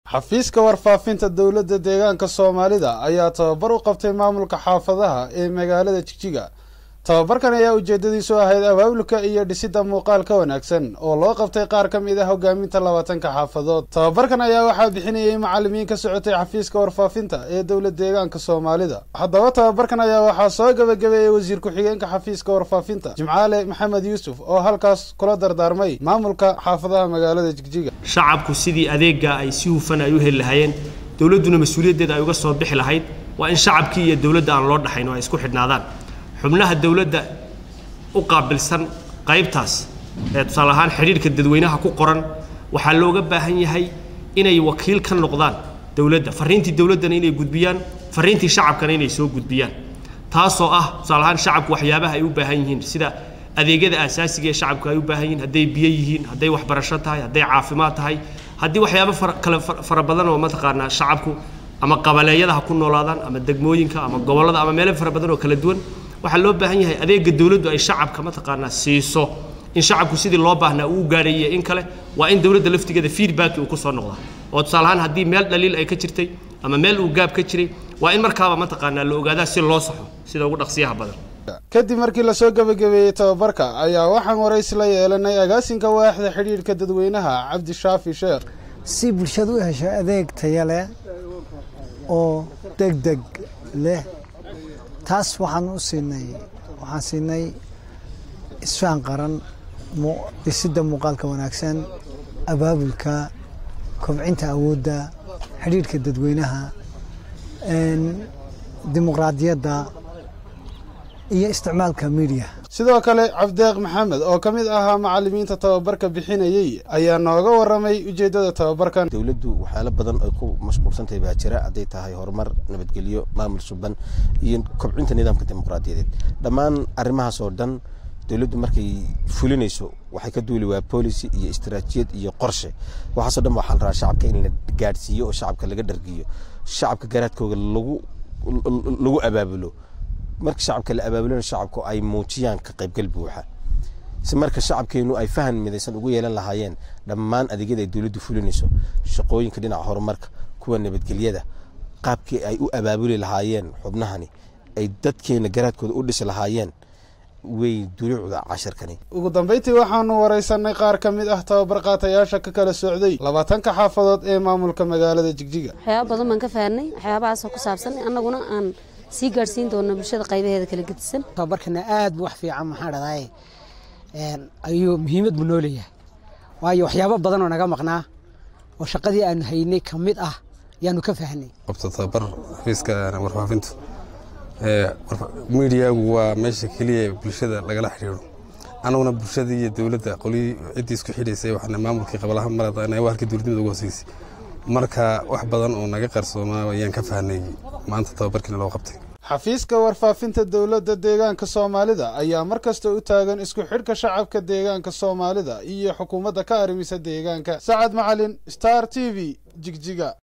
xafiiska warfaafinta dowladda deegaanka soomaalida ayaa tababar u qabtay maamulka xaafadaha ee magaalada jigjiga tababarkan ayaa ujeedadiisu ahayd abaabulka iyo dhisidda muuqaal ka wanaagsan oo loo qabtay qaar ka mid ah hogaaminta labaatanka xaafadood tababarkan ayaa waxaa bixinayay macalimiin ka socotay xafiiska warfaafinta ee dowlad deegaanka soomaalida haddaba tababarkan ayaa waxaa soo gabagabeeyey wasiir ku-xigeenka xafiiska warfaafinta jimcaale maxamed yuusuf oo halkaas kula dardaarmay maamulka xaafadaha magaalada jigjiga shacabku sidii adeegga ay si hufan ay u heli lahaayeen dowladduna mas-uuliyaddeeda ay uga soo bixi lahayd waa in shacabkii iyo dowladda aan loo dhaxayn oo ay isku xidhnaadaan xubnaha dowladda u qaabilsan qaybtaas ee tusaale ahaan xidhiidhka dadweynaha ku qoran waxaa looga baahan yahay inay wakiil ka noqdaan dowladda farriintii dowladdana inay gudbiyaan farriintii shacabkana inay soo gudbiyaan taasoo ah tusaale ahaan shacabku waxyaabaha ay u baahan yihiin sida adeegyada aasaasiga ee shacabku ay u baahan yihiin hadday biyo yihiin hadday waxbarasho tahay hadday caafimaad tahay haddii waxyaabo kale fara badan oo mataqaanaa shacabku ama qabaleeyada ha ku noolaadaan ama degmooyinka ama gobollada ama meelo fara badan oo kala duwan waxaa loo baahan yahay adeega dowladdu ay shacabka mataqaanaa siiso in shacabku sidii loo baahnaa uu gaadhayiyo in kale waa in dowladda laftigeeda feedback uu ku soo noqdaa oo tusaale ahaan haddii meel dhaliil ay ka jirtay ama meel uu gaab ka jiray waa in markaaba mataqaanaa la ogaadaa si loo saxo sida ugu dhaqsiyaha badan kadib markii lasoo gabagabeeyey tababarka ayaa waxaan waraysi la yeelanay agaasinka waaxda xidhiidhka dadweynaha cabdishaafi sheekh si bulshadu u hesho adeeg taya leh oo degdeg leh taas waxaan u siinay waxaan siinay isfaan qaran dhisidda muuqaalka wanaagsan abaabulka kobcinta awoodda xidhiidhka dadweynaha dimuqraadiyadda iyo isticmaalka miidiya sidoo kale cabdeeq maxamed oo ka mid ahaa macalimiinta tababarka bixinayey ayaa nooga warramay ujeeddada tababarkan dowladdu waxyaalo badan ay ku mashquulsantahay baa jira hadday tahay horumar nabadgelyo maamul suban iyo kobcinta nidaamka dimuqraadiyadeed dhammaan arrimahaas oo dhan dowladdu markay fulinayso waxay ka duuli waa policy iyo istaraatijiyad iyo qorshe waxaasoo dhan waxaa la rabaa shacabka in la gaadhsiiyo oo shacabka laga dhargiyo shacabka garaadkooga lagu lagu abaabulo marka shacabka la abaabulana shacabku ay muujiyaan ka qaybgal buuxa si marka shacabkeenu ay fahan midaysan ugu yeelan lahaayeen dhammaan adeegyada ay dowladdu fulinayso shaqooyinka dhinaca horumarka kuwa nabadgelyada qaabkii ay u abaabuli lahaayeen xubnahani ay dadkeena garaadkooda u dhisi lahaayeen way duluucda cashirkani ugu dambayntii waxaanu waraysanay qaar ka mid ah tababar qaatayaasha ka kala socday labaatanka xaafadood ee maamulka magaalada jigjiga waxyaaba badan baan ka fahanay waxyaabahaasoo ku saabsan annaguna aan sii gaadhsiin doona bulshada qaybaheeda kala gedisan tababarkana aad bu wax fiican maxaa dhadaye ayuu muhiimad buu noo leeyahay waayo waxyaabo badan oo naga maqnaa oo shaqadii aanu haynay ka mid ah yaanu ka fahnay qabto tababar xafiiska warfaafintu miidiyagu waa meesha keliya bulshada lagala xidhiidho annaguna bulshada iyo dowladda qolii ciddii isku xidhaysay waxaana maamulkii qabalaha marada waa halkii dowladnimada ugu hooseysay marka wax badan oo naga qarsoomaa ayaan ka fahnay maanta tababarkiina loo qabtay xafiiska warfaafinta dowladda deegaanka soomaalida ayaa mar kasta u taagan isku xidhka shacabka deegaanka soomaalida iyo xukuumadda ka arrimisa deegaanka sacad macalin star t v jigjiga